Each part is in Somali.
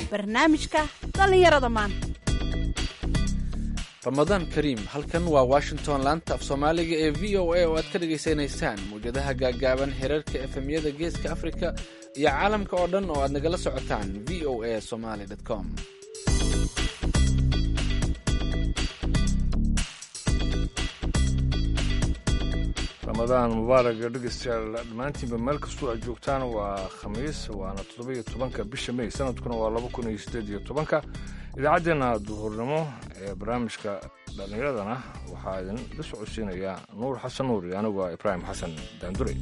barnaamijka dhallinyarada maanta ramadaan kariim halkan waa washington laanta af soomaaliga ee v o a oo aad ka dhagaysanaysaan mawjadaha gaaggaaban xiriirka efemyada geeska afrika iyo caalamka oo dhan oo aad nagala socotaan v o a somaly com ramadaan mubaaraga dhegeystayaal dhammaantiinba meel kastoo aad joogtaan waa khamiis waana toddoba-iyo tobanka bisha mey sanadkuna waa laba kun iyo siddeed iyo tobanka idaacaddeenna duhurnimo ee barnaamijka dhallinyaradana waxaa idin la socodsiinayaa nuur xasan nuur iyo anigu ah ibraahim xasan daandurey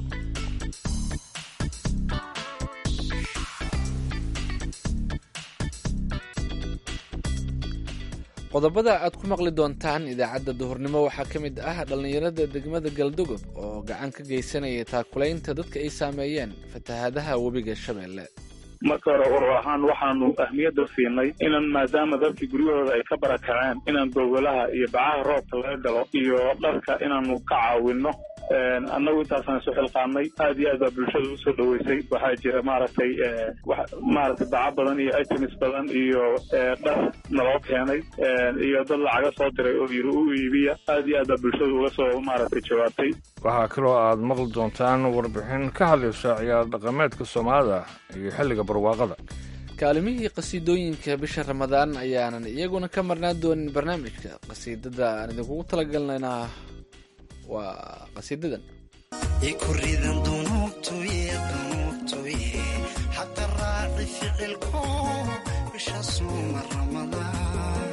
qodobada aad ku maqli doontaan idaacadda duhurnimo waxaa ka mid ah dhallinyarada degmada galdogob oo gacan ka geysanaya taakulaynta dadka ay saameeyeen fatahaadaha webiga shabeelle marka hore urur ahaan waxaanu ahmiyadda siinay inan maadaama dadkii guryahooda ay ka barakaceen inaan gogolaha iyo bacaha roobka laga galo iyo dharka inaanu ka caawinno annagu intaasaan isu xilqaanay aad iyo aad baa bulshada usoo dhoweysay waxaa jira maaragtay maaragtay baca badan iyo items badan iyo dhar naloo keenay iyo dad lacaga soo diray oo yiri u iibiya aad iyo aad baa bulshada uga soo maaragtay jawaabtay waxaa kaloo aad maqli doontaan warbixin ka hadlaysa ciyaar dhaqameedka soomaalida iyo xilliga barwaaqada kaalimihii qasiidooyinka bisha ramadaan ayaanan iyaguna ka marnaan doonin barnaamijka qasiidada aan idinkugu talagalnayna waa qasiidadan ikuridan dunuubtuye dunuubtuye xaqa raaci ficilko bisha suuma ramadaan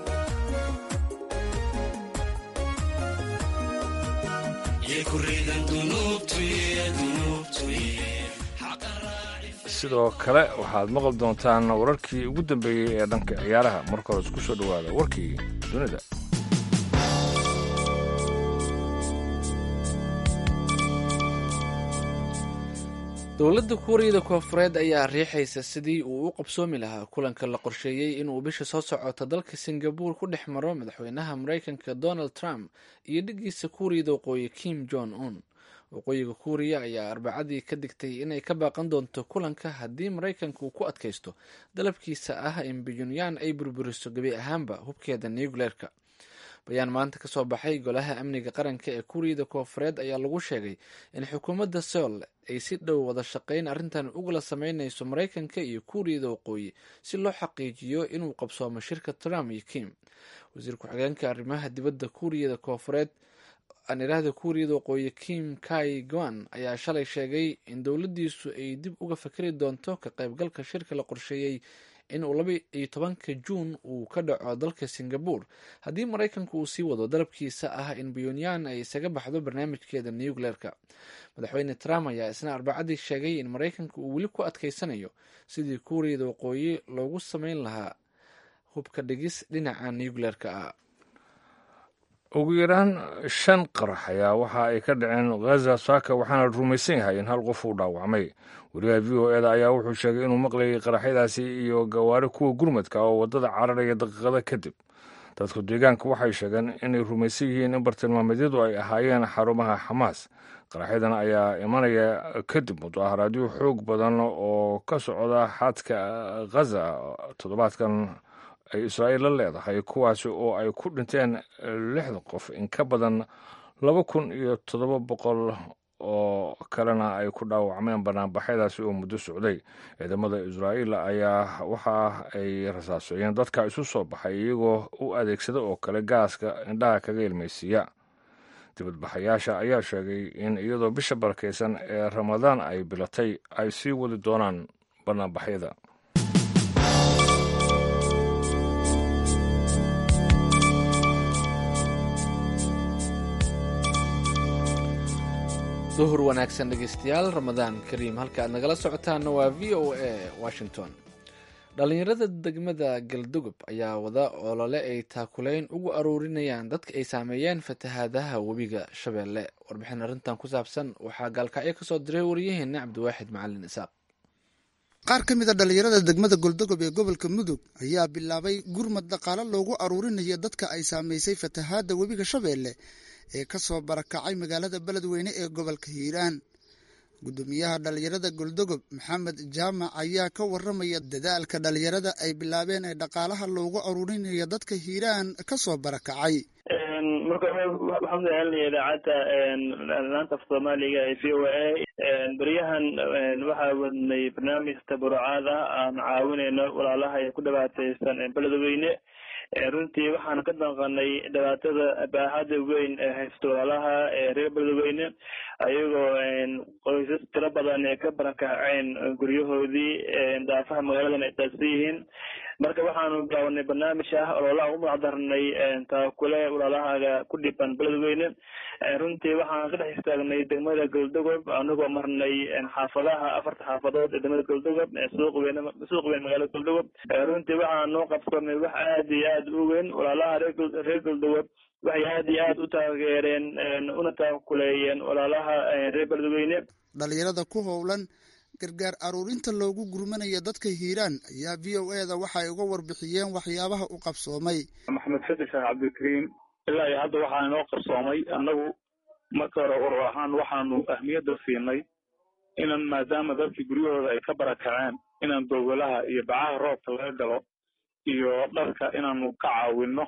sidoo kale waxaad maqli doontaan wararkii ugu dambeeyey ee dhanka ciyaaraha marka hore isku soo dhowaada warkii dunida dowladda kuuriyada koofureed ayaa riixaysa sidii uu u qabsoomi lahaa kulanka la qorsheeyey inuu bisha soo socoto dalka singabuur ku dhex maro madaxweynaha maraykanka donald trump iyo dhigiisa kuuriyada waqooyi kim jong un waqooyiga kuuriya ayaa arbacadii ka digtay inay ka baaqan doonto kulanka haddii maraykanka uu ku adkaysto dalabkiisa ah in bunyaan ay burburiso gebi ahaanba hubkeeda nucleerka bayaan maanta ka soo baxay golaha amniga qaranka ee kuuriyada koofureed ayaa lagu sheegay in xukuumadda seol ay si dhow wada shaqayn arrintan ugula sameynayso maraykanka iyo kuuriyada waqooyi si loo xaqiijiyo inuu qabsoomo shirka trump iyo kim wasiir ku-xigeenka arrimaha dibadda kuuriyada koofureed anirahda kuuriyada waqooyi kim kai gwan ayaa shalay sheegay in dowladdiisu ay dib uga fakari doonto ka qaybgalka shirka la qorsheeyey in uu laba iyo tobanka juun uu ka dhaco dalka singabuur haddii maraykanku uu sii wado dalabkiisa ah in bunyaan ay isaga baxdo barnaamijkeeda nucleerka madaxweyne trump ayaa isna arbacadii sheegay in maraykanka uu weli ku adkaysanayo sidii kuuriyada waqooyi loogu sameyn lahaa hubka dhigis dhinaca nucleerka ah ugu yaraan shan qarax ayaa waxa ay ka dhaceen ghaza saaka waxaana rumaysan yahay in hal qof uu dhaawacmay wariyaha v o eda ayaa wuxuu sheegay inuu maqlayay qaraxyadaasi iyo gawaari kuwa gurmadka oo waddada cararaya daqiiqada kadib dadku deegaanka waxay sheegeen inay rumaysan yihiin in bartilmaameedyadu ay ahaayeen xarumaha xamaas qaraxyadan ayaa imanaya kadib mudaharaadyo xoog badan oo ka socda xadka ghaza toddobaadkan ay israa'iil la leedahay kuwaasi oo ay ku dhinteen lixdan qof in ka badan laba kun iyo toddoba boqol oo kalena ay ku dhaawacmeen banaanbaxyadaasi oo muddo socday ciidamada israa'iil ayaa waxa ay rasaaseeyeen dadka isu soo baxay iyagoo u adeegsada oo kale gaaska indhaha kaga ilmaysiiya dibadbaxayaasha ayaa sheegay in iyadoo bisha barakaysan ee ramadaan ay bilatay ay sii wadi doonaan banaanbaxyada duhur wanaagsan dhegeystayaal ramadaan kariim halka aad nagala socotaanna waa v o a washington dhallinyarada degmada galdogob ayaa wada olole ay taakulayn ugu aruurinayaan dadka ay saameeyeen fatahaadaha webiga shabeelle warbixin arrintan ku saabsan waxaa gaalkacyo kasoo diray wariyaheena cabdiwaaxid macalin isaaq qaar ka mid a dhallinyarada degmada goldogob ee gobolka mudug ayaa bilaabay gurmad dhaqaale loogu aruurinayo dadka ay saamaysay fatahaadda webiga shabeelle ee ka soo barakacay magaalada beledweyne ee gobolka hiiraan guddoomiyaha dhallinyarada goldogob maxamed jaamac ayaa ka waramaya dadaalka dhallinyarada ay bilaabeen ee dhaqaalaha loogu aruurinayo dadka hiiraan ka soo barakacay marka waxaan udahalinaya idaacadda laanta af soomaaliga ee v o a beryahan waxaa wadnay barnaamij tabarucaad ah aan caawinayno walaalaha ee ku dhibaataysan beledweyne runtii waxaan ka danqanay dhibaatada baaxada weyn ee haysto walaalaha reer beledweyne ayagoo qoysas tiro badan ee ka barakaceen guryahoodii daafaha magaaladan ay daadsan yihiin marka waxaanu bilaawnay barnaamij ah ololaha ugu magacdarnay taakule walaalahaga ku dhiban beledweyne runtii waxaan ka dhex istaagnay degmada goldogob anagoo marnay xaafadaha afarta xaafadood ee degmada goldogob suuq weyn suuq weyn magaalada goldogob runtii waxaan noo qabsanay wax aad iyo aad u weyn walaalaha reer goldogob waxay aad iyo aad u taageereen una taakuleeyeen walaalaha reer beledweyne dhalinyarada ku howlan gargaar aruurinta loogu gurmanayo dadka hiiraan ayaa v o e da waxay uga warbixiyeen waxyaabaha u qabsoomay maxamed xasan sheekh cabdikariim ilaa iyo hadda waxaa inoo qabsoomay annagu marka hore urur ahaan waxaanu ahmiyadda siinay inaan maadaama dadkii guryahooda ay ka barakaceen inaan gogolaha iyo bacaha roobka laga galo iyo dharka inaanu ka caawinno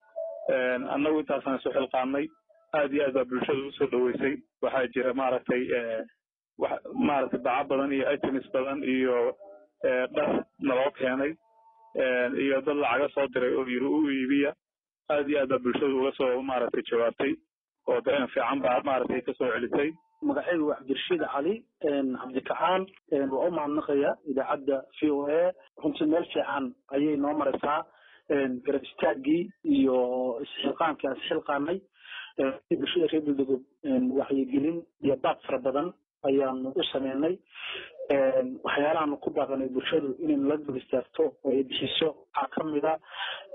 annagu intaasaan isu xilqaanay aad iyo aad baa bulshada usoo dhaweysay waxaa jira maaragtay maaragtay baca badan iyo items badan iyo dhar naloo keenay iyo dad lacaga soo diray oo yiri u iibiya aad iyo aad baa bulshada uga soo maaragtay jawaabtay oo dareen fiican baa maaragtay kasoo celisay magacaygu waa cabdirashiid cali cabdikacaan waa u mahadnaqaya idaacadda v o a runtii meel fiican ayay noo maraysaa garab istaagii iyo isxilqaankii aan isxilqaanay bulshada reer galdogob waxyigelin iyo baaq fara badan ayaanu u sameynay waxyaalahaanu ku baaqanay bulshadu inay la dul istaagto oo ay bixiso waxaa ka mid a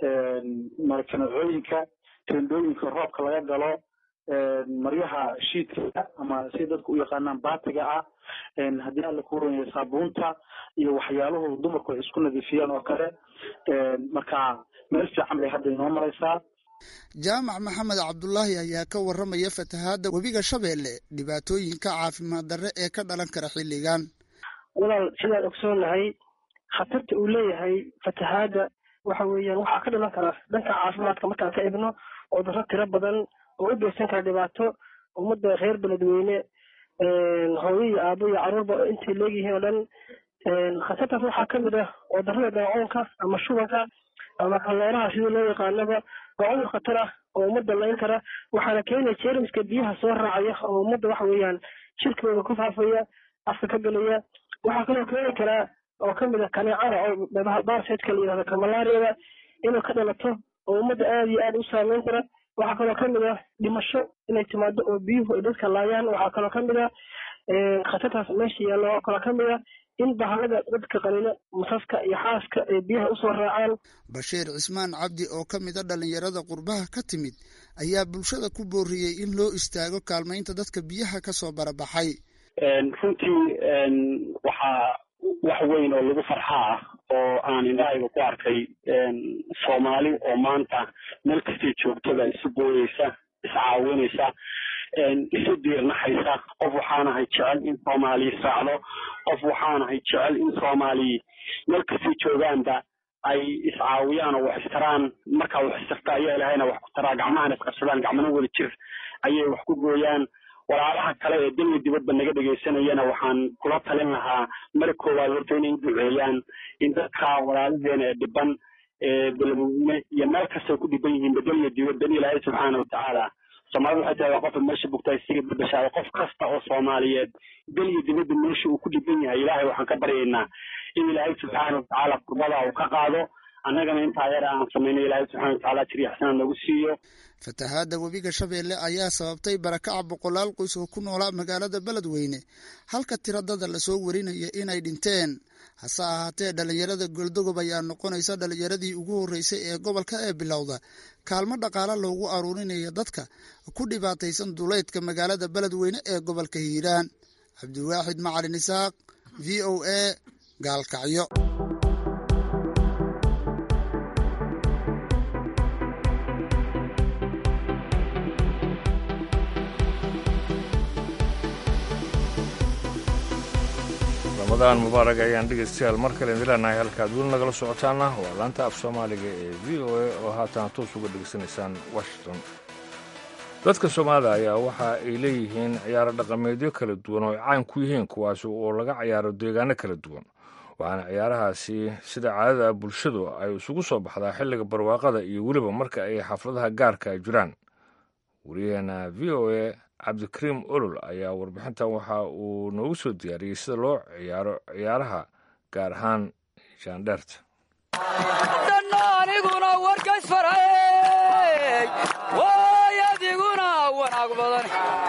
marakanacooyinka tendooyinka roobka laga galo maryaha shiidka ama si dadku u yaqaanaan baatiga ah haddii alla ku waranya saabuunta iyo waxyaaluhu dumarku ay isku nadiifiyaan oo kale marka meel fiican bay hadda inoo maraysaa jaamac maxamed cabdulaahi ayaa ka waramaya fatahaadda webiga shabeelle dhibaatooyinka caafimaad darre ee ka dhalan kara xilligan walaal sidaan ogsoonahay khatarta uu leeyahay fatahaadda waxa weeyaan waxaa ka dhalan kara dhanka caafimaadka markaan ka ibno oo darro tiro badan oo u geysan kara dhibaato ummadda reer beledweyne hooyo iyo aabo iyo carruurba intay leegyihiin oo dhan khatartaas waxaa ka mid ah oo darrada daacoonka ama shubanka ama kalleeraha sida loo yaqaanaba waa cudur khatar ah oo ummadda layn kara waxaana keenaya jeermiska biyaha soo raacaya oo ummadda waxa weeyaan shirkooda ku faafaya afka ka gelaya waxaa kaloo keeni karaa oo kamid ah kaneecada oo baarseedka la yihahdo kamalaariyada inuu ka dhalato oo ummadda aada iyo aada u saameyn kara waxaa kaloo kamid ah dhimasho inay timaado oo biyuhu ay dadka laayaan waxaa kaloo kamid ah khatartaas meesha yaalla oo kaloo kamid ah in bahalada dadka qalina masaska iyo xaaska ay biyaha usoo raacaan bashiir cismaan cabdi oo ka mid a dhallinyarada qurbaha ka timid ayaa bulshada ku booriyey in loo istaago kaalmaynta dadka biyaha ka soo barabaxay runtii waxaa wax weyn oo lagu farxaa ah oo aan indhahayga ku arkay soomaali oo maanta meel kastay joogtada isu booyeysa iscaawinaysa isu diirnaxaysa qof waxaanahay jecel in soomaaliya saacdo qof waxaanahay jecel in soomaaliya meel kastay joogaanba ay iscaawiyaan oo wax istaraan markaa wax istarta ayaa ilahayna wax ku taraa gacmahana isqabsadaan gacmana wada jir ayay wax ku gooyaan walaalaha kale ee daliya dibadba naga dhegaysanayana waxaan kula talin lahaa mar koowaad horta inay u duceeyaan in dadka walaalaheena ee dhiban ee beledweyne iyo meel kastay ku dhiban yihiin bedeliya dibadda in ilaahay subxaana watacaala soomaalida waxay tahay waa qofka meesha bugtaa isiga badbashaada qof kasta oo soomaaliyeed deliya dibadda meesha uu ku dhiban yahay ilaahay waxaan ka baryaynaa in ilaahay subxaana watacaala kurbada uu ka qaado annagana intaa yar aan samayno ilaahay subxana watacaala jiriya xasana nagu siiyo fatahaadda webiga shabeelle ayaa sababtay barakaca boqolaal qoys oo ku noolaa magaalada beledweyne halka tiradada lasoo warinaya inay dhinteen hase ahaatee dhallinyarada goldogob ayaa noqonaysa dhallinyaradii ugu horreysay ee gobolka ee bilowda kaalmo dhaqaale loogu aruurinayo dadka ku dhibaataysan duleydka magaalada beledweyne ee gobolka hiiraan cabdiwaaxid macalin isaaq v o a gaalkacyo ramadaan mubaarak ayaan dhegaystayaal mar kale idin leenahay halkaad weli nagala socotaana waa laanta af soomaaliga ee v o a oo haatan toos uga dhegaysanaysaan washington dadka soomaalida ayaa waxa ay leeyihiin ciyaaro dhaqameedyo kala duwan oo ay caan ku yihiin kuwaasi oo laga ciyaaro deegaano kala duwan waxaana ciyaarahaasi sida caadada bulshadu ay isugu soo baxdaa xilliga barwaaqada iyo weliba marka ay xafladaha gaarka ay jiraan wariyaheena v o a cabdikariim olol ayaa warbixintan waxa uu noogu soo diyaariyey sida loo ciyaaro ciyaaraha gaar ahaan jaandheerta aniguna warkays faray way adiguna wanaag badan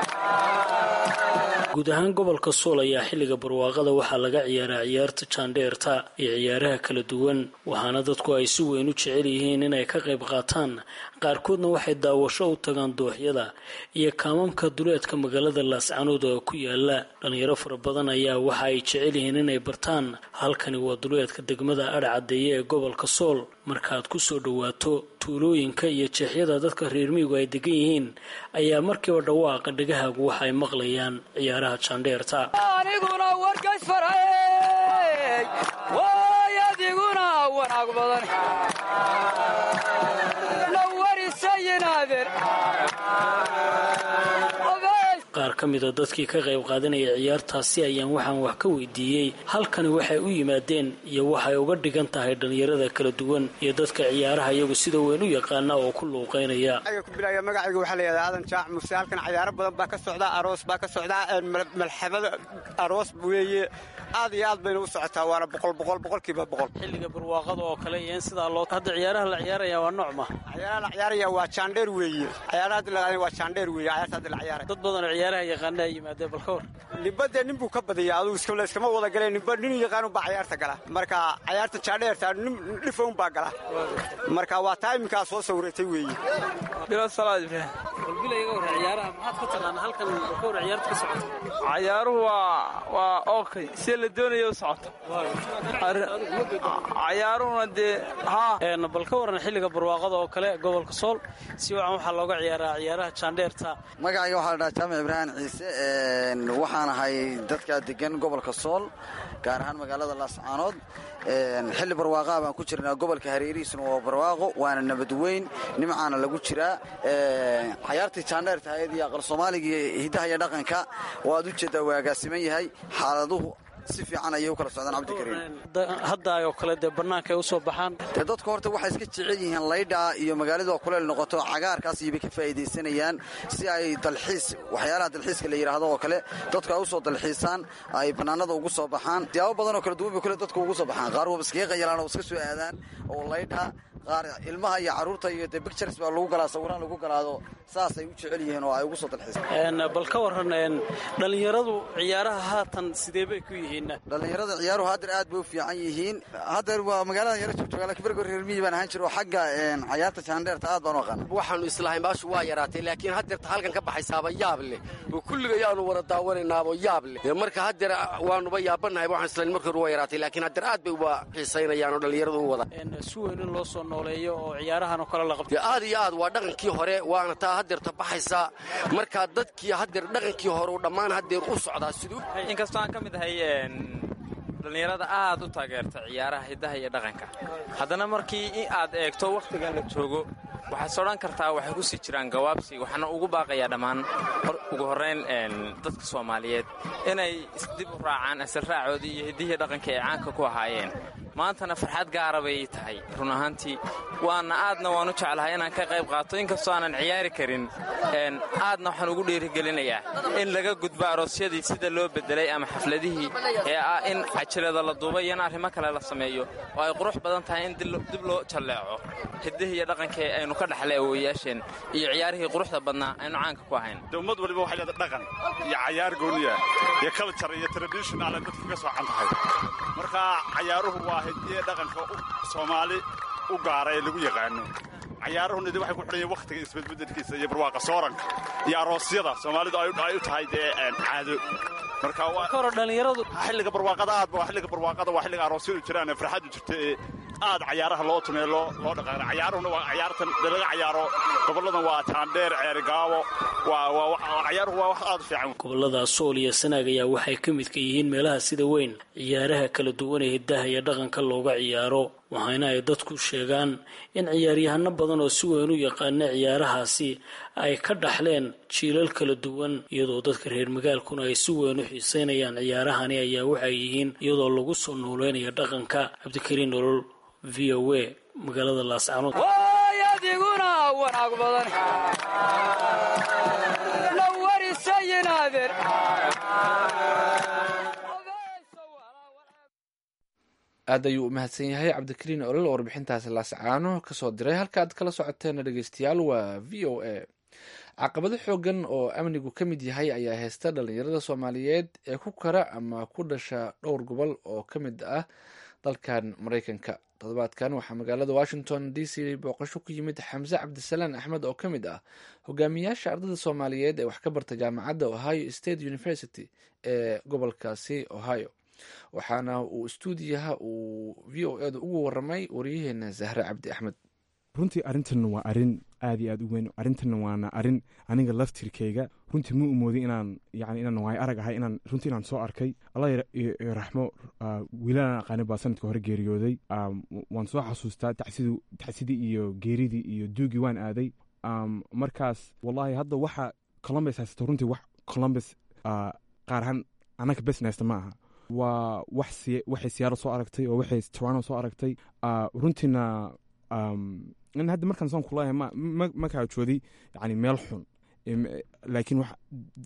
guud ahaan gobolka sool ayaa xilliga barwaaqada waxaa laga ciyaaraa ciyaarta jaandheerta iyo ciyaaraha kala duwan waxaana dadku ay si weyn u jecel yihiin inay ka qayb qaataan qaarkoodna waxay daawasho u tagaan dooxyada iyo kaamamka duleedka magaalada laascanood oo ku yaala dhalinyaro fara badan ayaa waxa ay jecel yihiin inay bartaan halkani waa duleedka degmada adhcadeeye ee gobolka sool markaaad ku soo dhowaato tuulooyinka iyo jeexyada dadka reer miyigu ay degan yihiin ayaa markiiba dhawaaqa dhegahaagu waxa ay maqlayaan ciyaaraha jaandheerta aniguna warkays faray way adiguna wanaag badan nawarisayinaaden qaar ka mida dadkii ka qayb qaadanaya ciyaartaasi ayaan waxaan wax ka weydiiyey halkani waxay u yimaadeen iyo waxay uga dhigan tahay dhallinyarada kala duwan iyo dadka ciyaaraha iyagu sida weyn u yaqaana oo ku luuqaynaya magacayga waxaa layidhahdaa aadan jaac muse halkan cayaaro badan baa ka socdaa aroos baa ka socdaa malxamada aroos weeye aad iyo aad bayna u socotaa waana boqol boqol boqolkiiba boqol xilliga barwaaqada oo kale iyo in sidaa loo hadda ciyaaraha la ciyaaraya waa nooc ma ciyaaraha la ciyaaraya waa jaandheer weeye ciyaaraha hadda la waa jaandheer weeye ciyaarta hadda la ciyaaraya dad badan oo ciyaaraha yaqaana ay yimaadeen bal ka war nimba dee nin buu ka badiyaa adugu la iskama wada galeen nimba nin yaqaanu baa ciyaarta gala marka ciyaarta jaandheerta nin dhifown baa gala marka waa taa iminkaa soo sawratay weeye bilo salaad ibraahim walbilayga war ciyaaraha maxaad ka taqaanaa halkan ka war ciyaarta ka socota cayaaruhu waa waa okay si la doonayo u socoto cayaaruhuna dee haa bal ka waran xilliga barwaaqada oo kale gobolka sool si wacan waxaa looga ciyaaraa ciyaaraha jaandheerta magacayga waxaa la dhahaa jaamac ibraahim ciise waxaan ahay dadka degan gobolka sool gaar ahaan magaalada laascaanood xilli barwaaqaha baan ku jirnaa gobolka hareerihiisuna waa barwaaqo waana nabadweyn nimcaana lagu jiraa cayaartii jaandheerta hayad iyo aqal soomaaliga hiddaha iyo dhaqanka waad u jeeddaa waa agaasiman yahay xaaladuhu si fiican ayay u kala socdaan cabdikariim hadda oo kale dee bannaanka ay u soo baxaan dee dadku horta waxay iska jecel yihiin laydhaa iyo magaaladu oo kuleel noqoto cagaarkaas iyobay ka faa'iidaysanayaan si ay dalxiis waxyaalaha dalxiiska la yidhaahdo oo kale dadku ay u soo dalxiisaan ay bannaanada ugu soo baxaan siyaabo badan oo kala duwan bay kule dadku ugu soo baxaan qaar waba iskaga qayalaan oo iska soo aadaan oo laydhaa qaar ilmaha iyo carruurta iyo de bictures baa lagu galaa sawiraan lagu galaado saasay u jecel yihiin oo ay ugu soo dalxiisaan bal ka waran dhallinyaradu ciyaaraha haatan sidee bay ku yihiin dhallinyarada ciyaaruhu haddeer aad bay u fiican yihiin haddeer waa magaalada yaro joogtooga lakin bergo reer miyi baan ahaan jira oo xagga cayaarta jaandheerta aad baan u aqaana waxaannu islahayn baashu waa yaraatay laakiin haddeerta halkan ka baxaysaaba yaab leh oo kulliga yaanu wada daawanaynaabo yaab leh marka haddeer waanuba yaabannahay waxaan islahayn markii hore waa yaraatay laakiin haddeer aad bay uba xiisaynayaan oo dhallinyaradu u wada si weyn in loo soo nooleeyo oo ciyaarahan oo kale la qabto aad iyo aad waa dhaqankii hore waana taa haddeerta baxaysaa markaa dadkii haddeer dhaqankii hore u dhammaan haddeer u socdaa siduu inkastoo aan ka mid ahay dhallinyarada aad u taageerta ciyaaraha hiddaha iyo dhaqanka haddana markii aad eegto wakhtigan la joogo waxaad sodhan kartaa waxay ku sii jiraan gawaabsi waxaana ugu baaqayaa dhammaan ugu horrayn dadka soomaaliyeed inay isdib u raacaan asalraacoodii iyo hiddihii dhaqanka ay caanka ku ahaayeen maantana farxad gaara bay tahay run ahaantii waana aadna waan u jeclahay inaan ka qayb qaato inkastoo aanan ciyaari karin aadna waxaan ugu dhiirigelinayaa in laga gudbo aroosyadii sida loo bedelay ama xafladihii ee ah in cajalada la duubay iyo in arrimo kale la sameeyo oo ay qurux badan tahay in dib loo jalleeco hiddihii iyo dhaqankii aynu ka dhexlay awooyaasheen iyo ciyaarihii quruxda badnaa aynu caanka ku ahayn de ummad waliba waxay leedahay dhaqan iyo cayaar gooniya iyo culture iyo traditional ay dadka ka soocan tahay marka cayaaruhu waa hidiye dhaqanka soomaali u gaara ee lagu yaqaano cayaaruhuna de waxay ku xidhan yihin wakhtiga isbedbedelkiisa iyo barwaaqa sooranka iyo aroosyada soomaalidu ay u tahay dee caado marka dhalinyaradu xilliga barwaaqada aad ba xilliga barwaaqada waa xilliga aroosyadu jiraan ee farxadu jirta ee aad cayaaraha loo tumeeyo loo loo dhaqaaqo cayaaruhuna waa cayaartan dee laga cayaaro gobolladan waa jaandheer ceerigaabo waa waa cayaaruhu waa wax aad u fiican gobolada sool iyo sanaag ayaa waxay ka midka yihiin meelaha sida weyn ciyaaraha kala duwan ee hiddaha iyo dhaqanka looga ciyaaro waxaana ay dadku sheegaan in ciyaaryahano badan oo si weyn u yaqaana ciyaarahaasi ay ka dhaxleen jiilal kala duwan iyadoo dadka reer magaalkuna ay si weyn u xiiseynayaan ciyaarahani ayaa waxay yihiin iyadoo lagu soo nooleynaya dhaqanka cabdikariin nolol v o a magaalada laascanood adiguna wanaag badan la warisayinaadeer aad ayuu u mahadsan yahay cabdikariin olol oo warbixintaasi laascaano kasoo diray halka aad kala socoteen dhegeystayaal waa v o a caqabado xoogan oo amnigu ka mid yahay ayaa haysta dhalinyarada soomaaliyeed ee ku kara ama ku dhasha dhowr gobol oo ka mid ah dalkan maraykanka toddobaadkan waxaa magaalada washington d c booqasho ku yimid xamse cabdisalaan axmed oo ka mid ah hogaamiyaasha ardada soomaaliyeed ee wax ka barta jaamacadda ohio state university ee gobolkaasi ohio waxaana uu stuudiyaha uu v o edu ugu waramay waryaheena zahre cabdi axmed runtii arrintan waa arrin aad iyo aad u weyn arrintan waana arrin aniga laftirkayga runtii ma umoodin inaan yani inaan waay arag ahay inaan runtii inaan soo arkay allah raxmo wiilalaan aqaani baa sanadka hore geeriyooday waan soo xasuustaa tacsidii iyo geeridii iyo duugii waan aaday markaas wallahi hadda waxa columbus haysato runtii wax columbus qaar ahaan annaga besnaysta ma aha waa wax waxay siyaaro soo aragtay oo waxay toronto soo aragtay runtiina in hadda markaan saan kulahay ma ma kaajooday yani meel xun laakiin wax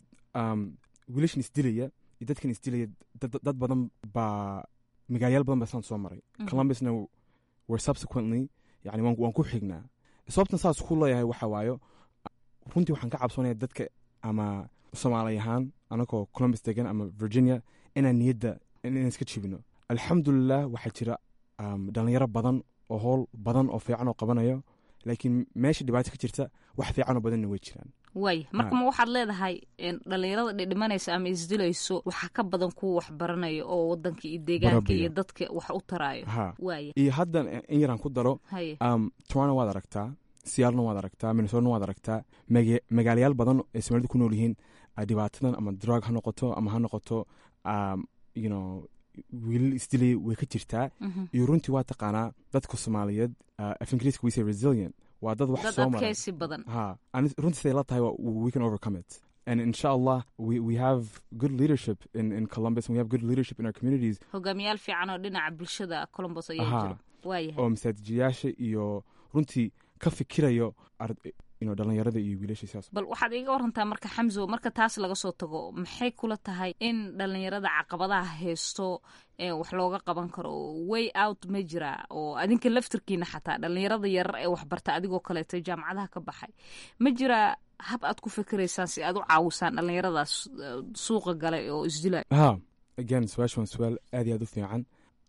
wiilashan isdilaya iyo dadkan isdilaya dad badan baa magaalayaal badan baa saan soo maray columbusna were subsequently yani waan ku xignaa sababtan saas ku leeyahay waxa waayo runtii waxaan ka cabsoonaya dadka ama soomaali ahaan anagoo columbus degan ama virginia inaan niyadda inaan iska jibino alxamdulilah waxaa jira dhalinyaro badan oo howl badan oo fiican oo qabanayo laakiin meesha dhibaato ka jirta wax fiican oo badanna way jiraan waay marka ma waxaad leedahay dhalinyarada dhidhimanaysa ama isdilayso waxaa ka badan kuwa wax baranaya oo wadanka iyo deegaanka iyo dadka wax u taraayo waaya iyo haddan in yaraan ku daro toronto waad aragtaa siyaalna waad aragtaa minnesotana waad aragtaa magaalayaal badan ee soomaalida ku nool yihiin dhibaatadan ama drug ha noqoto ama ha noqoto you know wiilal isdilay way ka jirtaa iyo runtii waa taqaanaa dadka soomaaliyeed af ingiriiska wise resilient waa dad wax soo maray ha runtii siday la tahay we can overcome it and insha allah we, we have good leadership in, in columbus and we have good leadership in our communities hogaamiyaal fiican oo dhinaca bulshada columbus ayaa jira waayahay oo masaajiyaasha iyo runtii ka fikirayo dhalinyarada iyo wiilasha bal waxaad iiga warantaa marka xamso marka taas laga soo tago maxay kula tahay in dhalinyarada caqabadaha haysto wax looga qaban karo way out ma jira oo adinka laftirkiina xataa dhalinyarada yarar ee waxbarta adigoo kaleeto jaamacadaha ka baxay ma jira hab aad ku fikiraysaan si aad u caawisaan dhalinyaradaas suuqa galay oo isdilay ha again su-aasha waa su-aal aad iyo aad u fiican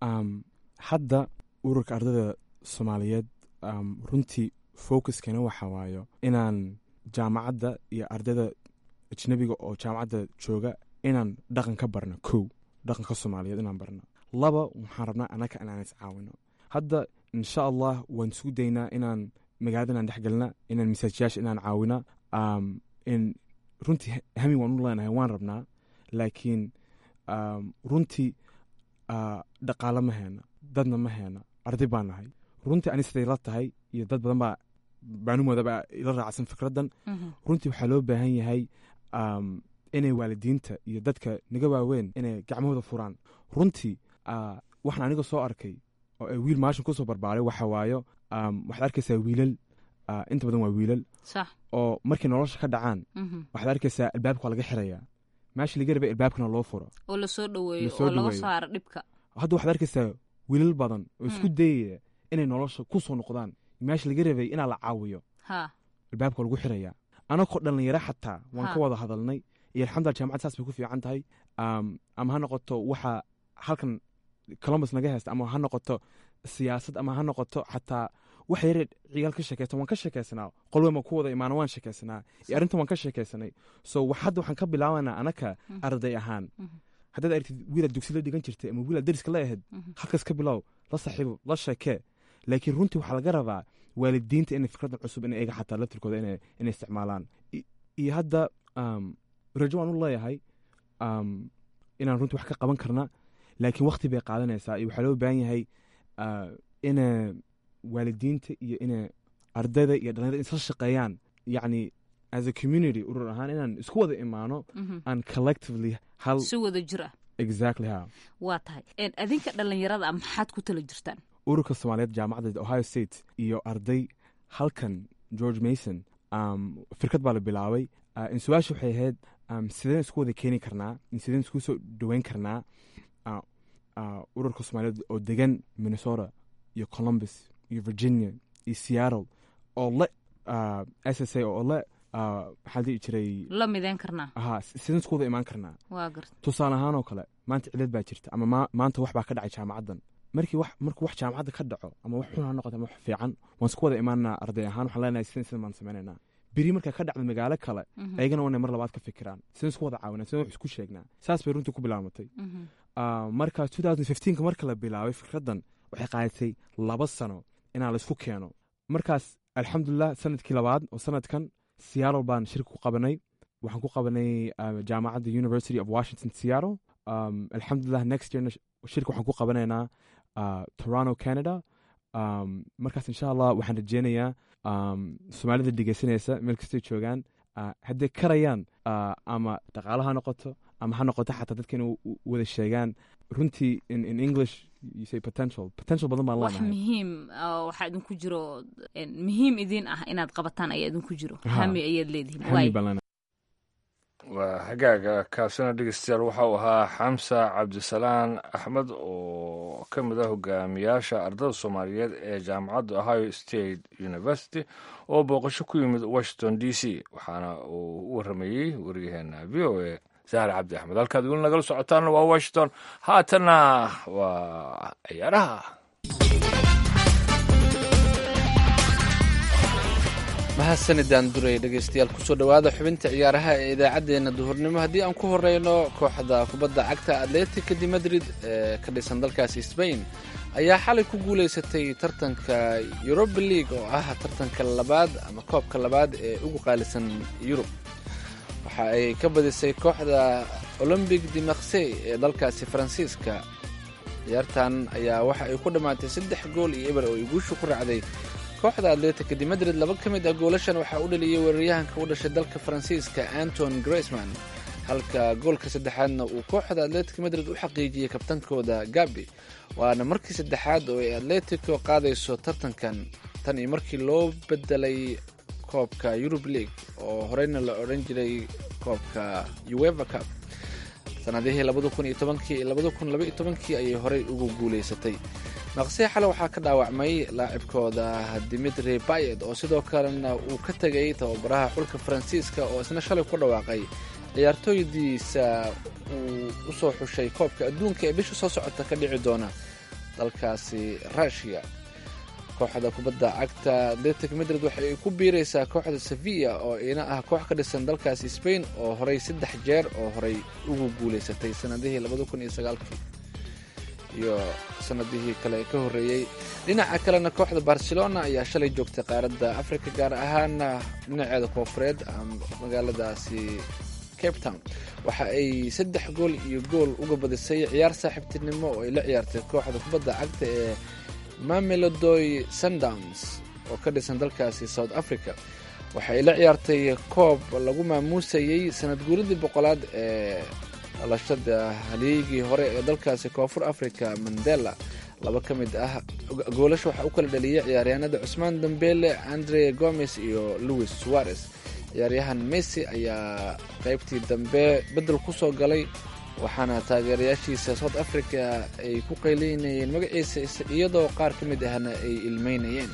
hadda ururka ardada soomaaliyeed runtii focuskana waxa waayo inaan jaamacadda iyo ardayda ajnabiga oo jaamacadda jooga inaan dhaqan ka barno kow dhaqanka soomaaliyeed inaan barno laba waxaan rabnaa annaga inaan is caawino hadda insha allah waan isku daynaa inaan magaalada inaan dhexgelna inaan masaajiyaasha inaan caawina in runtii hami waan u leenahay waan rabnaa laakiin runtii dhaqaalo ma heena dadna ma heena arday baan nahay runtii ani siday la tahay iyo dad badan baa baanumoodaba ila raacsan fikraddan runtii waxaa loo baahan yahay inay waalidiinta iyo dadka naga waaweyn inay gacmahooda furaan runtii waxaan aniga soo arkay oo ay wiil maashin kusoo barbaaray waxa waayo waxaad arkaysaa wiilal inta badan waa wiilal oo markay nolosha ka dhacaan waxaad arkaysaa albaabka waa laga xirayaa meesha laga rabay albaabkana loo furo oo lasoo dhaweeyo oo laga saaro dhibka hadda waxaad arkaysaa wiilal badan oo isku dayaya inay nolosha ku soo noqdaan meesha laga rabay inaa la caawiyo albaabka waa lagu xirayaa anagoo dhalinyaro xataa waan ka wada hadalnay iyo alxamdulila jaamacad saas bay ku fiican tahay ama ha noqoto waxa halkan columbus naga haysta ama ha noqoto siyaasad ama ha noqoto xataa wax yare ciyaal ka sheekeysan waan ka sheekeysanaa qolweyn baan ku wada imaana waan sheekeysanaa iyo arrintan waan ka sheekeysanay so hadda waxaan ka bilaabanaa anaka arday ahaan haddaad aragtid wiilaad dugsi la dhigan jirtay ama wiilaad dariska la ahayd halkaas ka bilow la saaxiibo la sheekee laakiin runtii waxaa laga rabaa waalidiinta inay fikradan cusub in iyaga xataa laftirkooda inay inay isticmaalaan I- iyo hadda um, rajo waan u leeyahay um, inaan runtii wax ka qaban karna laakiin wakti bay qaadanaysaa iyo waxaa loo baahan yahay uh, ina waalidiinta iyo ina ardayda iyo dhalinyarada isla shaqeeyaan yacni as a community urur ahaan inaan isku wada imaano Mhm. and collectively hal si wada jir ah exactly ha waa tahay Een, adinka dhallinyarada ah maxaad ku tala jirtaan ururka soomaaliyeed jaamacadda ohio state iyo arday halkan george mason um, firkad baa la bilaabay uh, in su-aasha waxay ahayd um, sideen isku wada keeni karnaa in sideen isku soo dhoweyn karnaa uh, uh, ururka soomaaliyeed oo degan minnesota iyo columbus iyo virginia iyo seattle oo le uh, s s a oo le uh, maxaa la dhihi jiray la mideyn karnaa aha sideen isku wada imaan karnaa waa garta tusaale ahaan oo kale maanta cilad baa jirta ama ma, maanta wax baa ka dhacay jaamacaddan markii wax markuu wax jaamacadda ka dhaco ama wax xun ha noqoto ama wax fiican waan isku wada imaanaa arday ahaan waxaan leenahay sidan sidan baan sameynaynaa beri marka ka dhacda magaalo kale Mhm. ayagana waa inay mar labaad ka fikiraan sidaan isku wada caawinaa sidaan wax isku sheegnaa saas bay runtii ku bilaamatay Mhm. Ah, marka 2015 marka la bilaabay fikraddan waxay qaadatay laba sano inaa laisku keeno markaas alxamdulilah sanadkii labaad oo sanadkan seattle baan shirka ku qabanay waxaan ku qabanay ah, jaamacadda university of washington seattle um, alxamdulilah next yearna sh- shirka waxaan ku qabanaynaa ah, toronto canada um, markaas insha allah waxaan rajeynayaa um, soomaalida dhegeysanaysa meel kastay joogaan ah, hadday karayaan ah, ama dhaqaalo ha noqoto ama ha noqoto xataa dadka inay u- u- wada sheegaan runtii in, in english you say potential potential badan baan wax leenahay muhiim ah, waxaa idinku jiro een, muhiim idin ah inaad qabataan ayaa idinku jiro Ha. hami ayaad leedihiin Hami Waay. baan leenahay waa hagaaga kaasina dhegeystayaal waxa uu ahaa xamsa cabdisalaan axmed oo ka mid ah hogaamiyaasha ardada soomaaliyeed ee jaamacadda ohio state university oo booqasho ku yimid washington d c waxaana uu u waramayey wariyaheena v o a sahar cabdi axmed halkaad weli nagala socotaana waa washington haatanna waa ciyaaraha mahadsanidaan duray dhegeystayaal kusoo dhowaada xubinta ciyaaraha ee idaacaddeenna duhurnimo haddii aan ku horeyno kooxda kubadda cagta atletica de madrid ee ka dhisan dalkaasi sbain ayaa xalay ku guuleysatay tartanka europa league oo ah tartanka labaad ama koobka labaad ee ugu qaalisan yurub waxa ay ka badisay kooxda olombic de marsey ee dalkaasi faransiiska ciyaartan ayaa waxa ay ku dhammaatay saddex gool iyo eber oo ay guusha ku raacday kooxda atletica de madrid laba ka mid ah goolashan waxaa u dhaliyey weeraryahanka u dhashay dalka faransiiska anton graceman halka goolka saddexaadna uu kooxda atletic madrid u xaqiijiyey kabtankooda gabi waana markii saddexaad oo ay atletico qaadayso tartankan tan iyo markii loo bedelay koobka eurub league oo horeyna la odhan jiray koobka ueva cup sanadihii labada kun iyo tobankii iyo labada kun laba iyo tobankii ayay horey ugu guuleysatay maqsii xale waxaa ka dhaawacmay laacibkooda dimitri bayet oo sidoo kalena uu ka tegay tababaraha xulka faransiiska oo isna shalay ku dhawaaqay ciyaartooydiisa uu u soo xushay koobka adduunka ee bisha soo socota ka dhici doona dalkaasi rushia kooxda kubadda cagta atletic madrid waxa ay ku biiraysaa kooxda sevilla oo ina ah koox ka dhisan dalkaasi spain oo horey saddex jeer oo horey ugu guuleysatay sanadihii labada kun iyo sagaalkii iyo sanadihii kale ee ka horreeyey dhinaca kalena kooxda barcelona ayaa shalay joogtay qaaradda africa gaar ahaana dhinaceeda koofureed magaaladaasi cape town waxa ay saddex gool iyo gool uga badisay ciyaar saaxiibtinimo oo ay la ciyaartay kooxda kubadda cagta ee mamelodoy sundowns oo ka dhisan dalkaasi south africa waxa ay la ciyaartay koob lagu maamuusayey sanad guuridii boqolaad ee dhalashada haleegii hore ee dalkaasi koonfur africa mandela laba ka mid ah goolasha waxaa u kala dhaliyay ciyaaryahanada cusmaan dambele andre gomes iyo louis suarez ciyaaryahan messi ayaa qaybtii dambe beddel ku soo galay waxaana taageerayaashiisa south africa ay ku qaylinayeen magaciisa iyadoo qaar ka mid ahna ay ilmeynayeen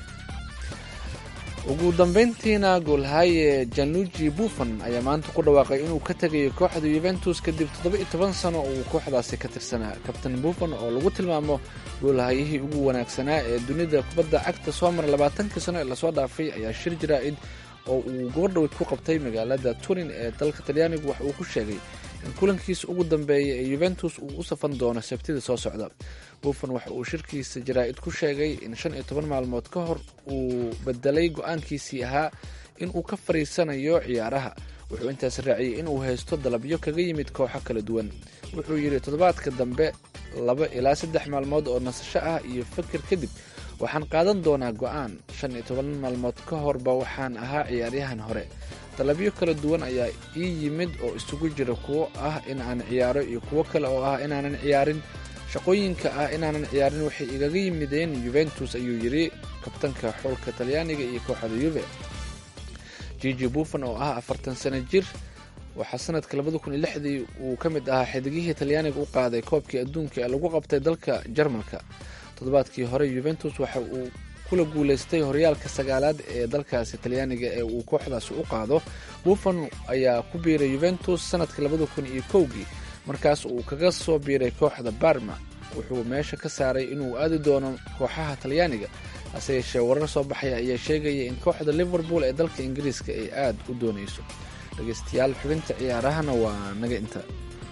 ugu dambeyntiina goolhaye januji buffon ayaa maanta ku dhawaaqay inuu ka tegayo kooxda yuventus kadib toddoba-iyo toban sano uu kooxdaasi ka tirsanaa kabtan buffon oo lagu tilmaamo goolhayihii ugu wanaagsanaa ee dunida kubadda cagta soo mara labaatankii sano ee lasoo dhaafay ayaa shir jaraa'id oo uu gobordhowed ku qabtay magaalada turin ee dalka talyaanigu waxa uu ku sheegay in kulankiisa ugu dambeeya ee yuventus uu u safan doono sabtida soo socda buffon waxa uu shirkiisa jaraa'id ku sheegay in shan iyo toban maalmood ka hor uu bedelay go-aankiisii ahaa in uu ka fariisanayo ciyaaraha wuxuu intaas raaciyey inuu haysto dalabyo kaga yimid kooxo kala duwan wuxuu yidhi toddobaadka dambe laba ilaa saddex maalmood oo nasasho ah iyo fakir kadib waxaan qaadan doonaa go-aan shan iyo toban maalmood ka horba waxaan ahaa ciyaaryahan hore dalabyo kala duwan ayaa ii yimid oo isugu jira kuwo ah in aan ciyaaro iyo kuwo kale oo ah inaanan ciyaarin shaqooyinka ah inaanan ciyaarin waxay igaga yimideen yuventus ayuu yidhi kabtanka xoolka talyaaniga iyo kooxda yuve jiji buffon oo ah afartan sano jir waxaa sanadka labada kun iyo lixdii uu ka mid ahaa xidigihii talyaaniga u qaaday koobkii adduunka ee lagu qabtay dalka jarmalka toddobaadkii hore yuventus waxa uu kula guuleystay horyaalka sagaalaad ee dalkaasi talyaaniga ee uu kooxdaasi u qaado buffon ayaa ku biiray yuventus sanadka labada kun iyo kowgii markaas uu kaga soo biiray kooxda barma wuxuu meesha ka saaray inuu aadi doono kooxaha talyaaniga hase yeeshee warar soo baxaya ayaa sheegaya in kooxda liverpool ee dalka ingiriiska ay aada u doonayso dhegeystayaal xubinta ciyaarahana waa naga inta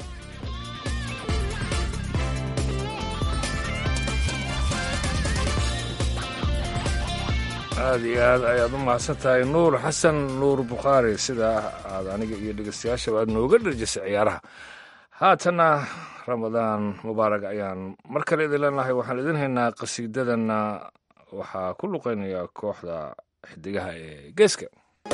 aada iyo aad ayaad u mahadsan tahay nuur xasan nuur bukhaari sidaa aad aniga iyo dhegeystayaashaba aad nooga dharjisay ciyaaraha haatanna ramadaan mubaarag ayaan mar kale idin leenahay waxaan idin haynaa qasiidadana waxaa ku luqeynaya kooxda xidigaha ee geeska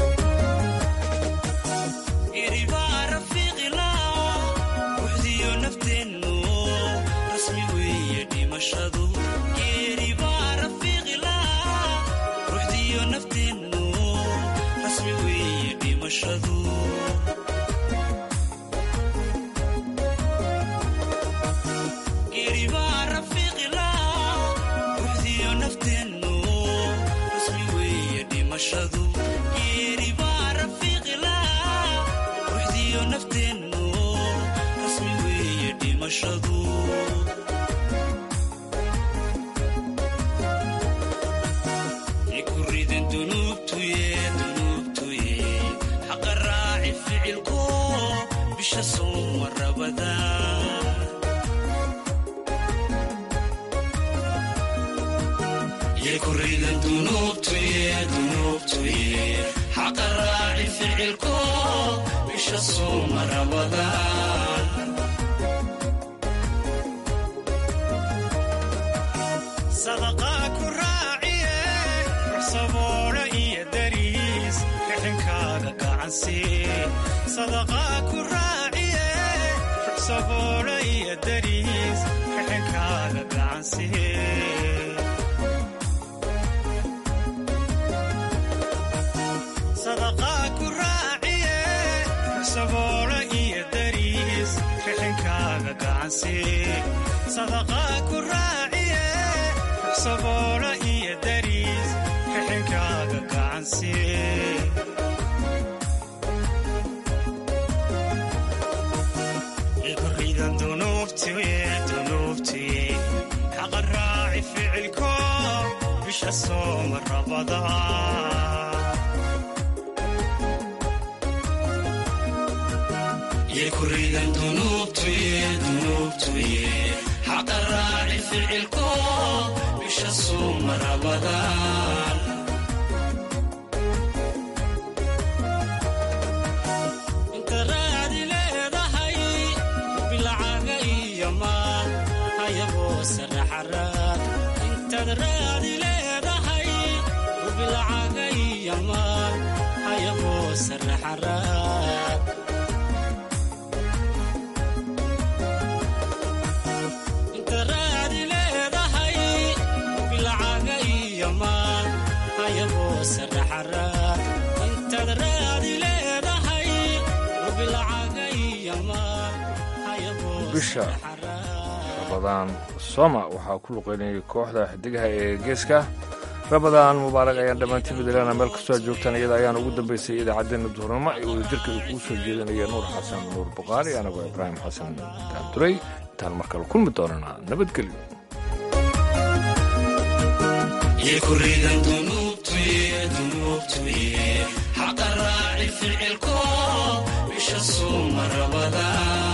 bisha rabadaan soma waxaa ku luqeynayay kooxda xidigaha ee geeska rabadaan mubaarak ayaan dhammaantiin midalana meel kastoo aad joogtaan iyada ayaan ugu dambaysay idaacaddeenna duhurnimo ee wadajirka uu kuu soo jeedinaya nuur xasan nuur buqaari anagoo ibraahim xasan daanduray intaan mar kale kulmi doonana nabadgelyo bisha suuma rabadaan